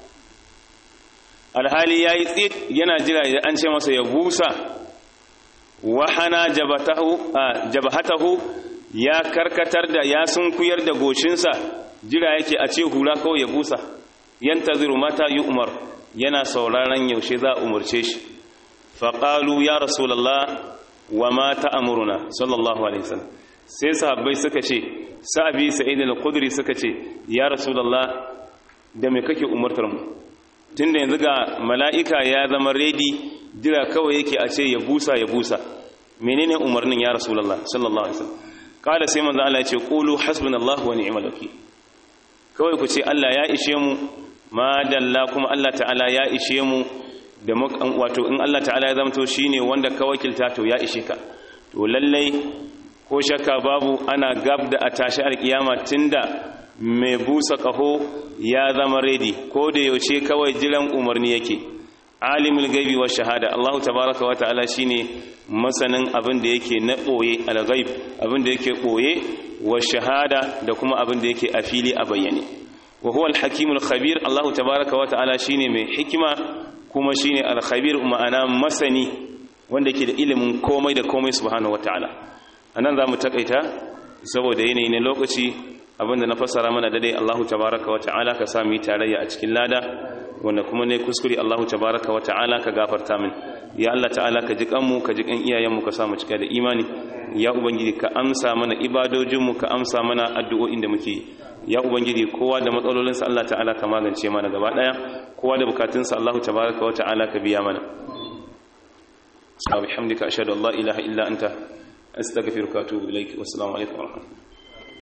alhali ya yi tsit yana jira ya an ce masa ya busa wahana jabahatahu ya karkatar da ya sunkuyar da goshinsa jira yake a ce hula kawai ya busa yantaziru mata yi umar yana sauraron yaushe za a umarce shi faƙalu ya rasulallah wa ma ta'amuruna sallallahu alaihi wasallam sai sahabbai suka ce sa'abi sa'id al-khudri suka ce ya rasulallah da me kake umartar mu tunda yanzu ga mala'ika ya zama ready jira kawai yake a ce ya busa ya busa menene umarnin ya rasulallah sallallahu alaihi wasallam kada sai manzo Allah ya ce qulu hasbunallahu wa ni'mal wakeel kawai ku ce Allah ya ishe mu ma dalla kuma Allah ta'ala ya ishe mu da wato in Allah ta'ala ya zamto shine wanda ka wakilta to ya ishe ka to lallai ko shakka babu ana gab da a tashi alkiyama tunda mai busa kaho ya zama ready ko da yaushe kawai jiran umarni yake alimul gaibi wa shahada Allah tabaraka wa ta'ala shine masanin abin da yake na boye al-ghaib abin da yake boye wa shahada da kuma abin da yake a fili a bayyane wa huwa al-hakim al-khabir Allah tabaaraka wa ta'ala shine mai hikima kuma shine al-khabir ma'ana masani wanda yake da ilimin komai da komai subhanahu wa ta'ala anan zamu takaita saboda yanayi ne lokaci abinda na fassara mana dai Allah tabaaraka wa ta'ala ka sami tarayya a cikin lada wanda kuma ne kuskure Allah tabaaraka wa ta'ala ka gafarta min ya Allah ta'ala ka ji kanmu ka ji kan iyayenmu ka samu cika da imani ya ubangiji ka amsa mana ibadojinmu ka amsa mana addu'o'in da muke yi ya ubangiji kowa da matsalolinsa Allah ta'ala ka magance mana gaba daya kowa da bukatunsa Allah tabaraka wa ta'ala ka biya mana subhanaka ashhadu an la ilaha illa anta astaghfiruka wa atubu ilaik wassalamu alaikum wa rahmatullahi